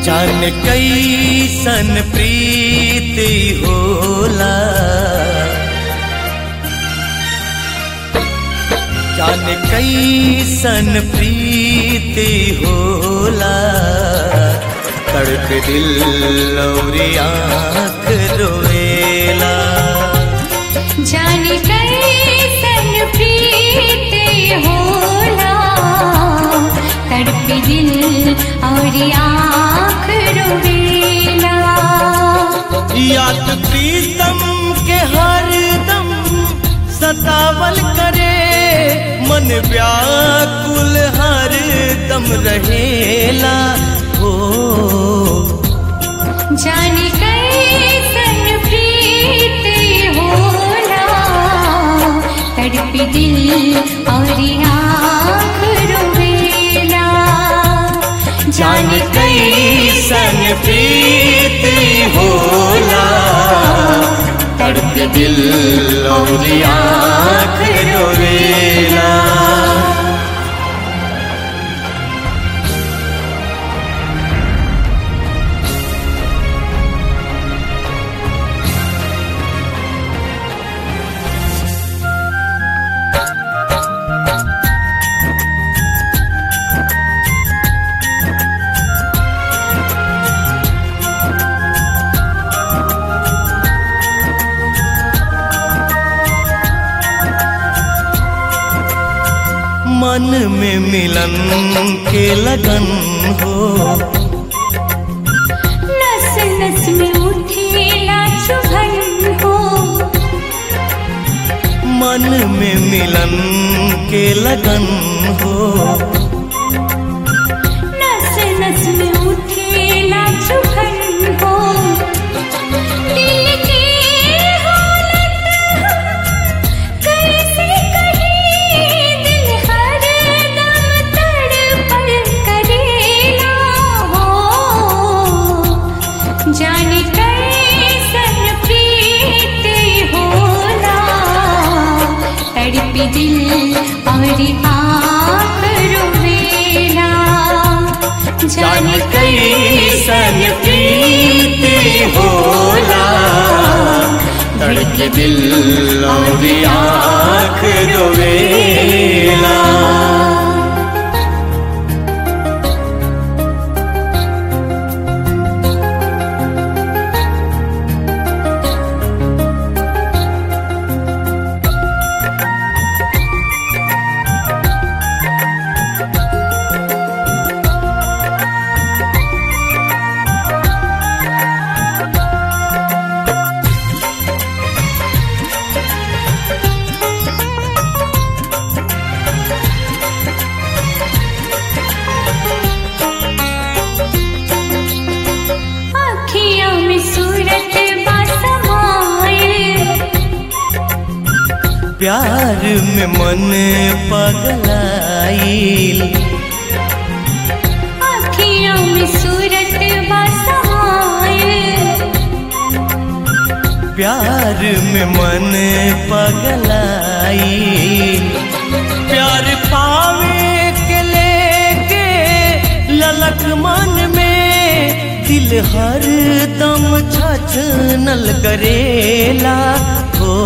जान कैसन प्रीति होला जान कैसन प्रीति होला तड़प दिल और आँख रोएला जाने कैसन प्रीत होला तड़प दिल और आँख रोवेला याद प्रीतम के हरदम सतावल करे मन व्याकुल हरदम रहेला हो जाने कैसन प्रीत होला तड़प दिल और आँख रोवेला जान कैसन प्रीति होला तड़प दिल और आँख रोवेला मन में मिलन के लगन हो नस नस में उठेला चुभन हो मन में मिलन के लगन हो नस नस में उठेला चुभन हो दिल की हालत कैसे कहीं दिल हर दम तड़पल करेला हो जाने कैसन प्रीत होला तड़प दिल और आँख रोवेला जान कैसन प्रीति होला तड़क दिल और आँख रोवेला अखियों में सूरत बसमाए प्यार में मन पगलाइल अखियों में सूरत बसमाए प्यार में मन पगलाइल प्यार पावे के लेके ललक मन में दिल हर दम छछनल करेला हो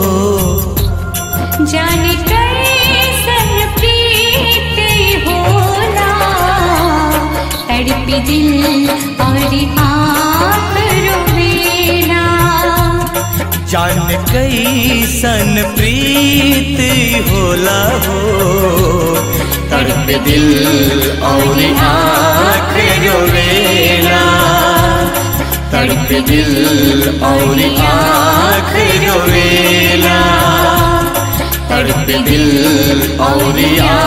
जाने कैसन प्रीत होला तड़प दिल और आँख रोवेला जान कैसन प्रीत होला हो तड़प दिल और आँख रोवेला तड़प दिल और आँख रोवेला तड़प दिल और आँख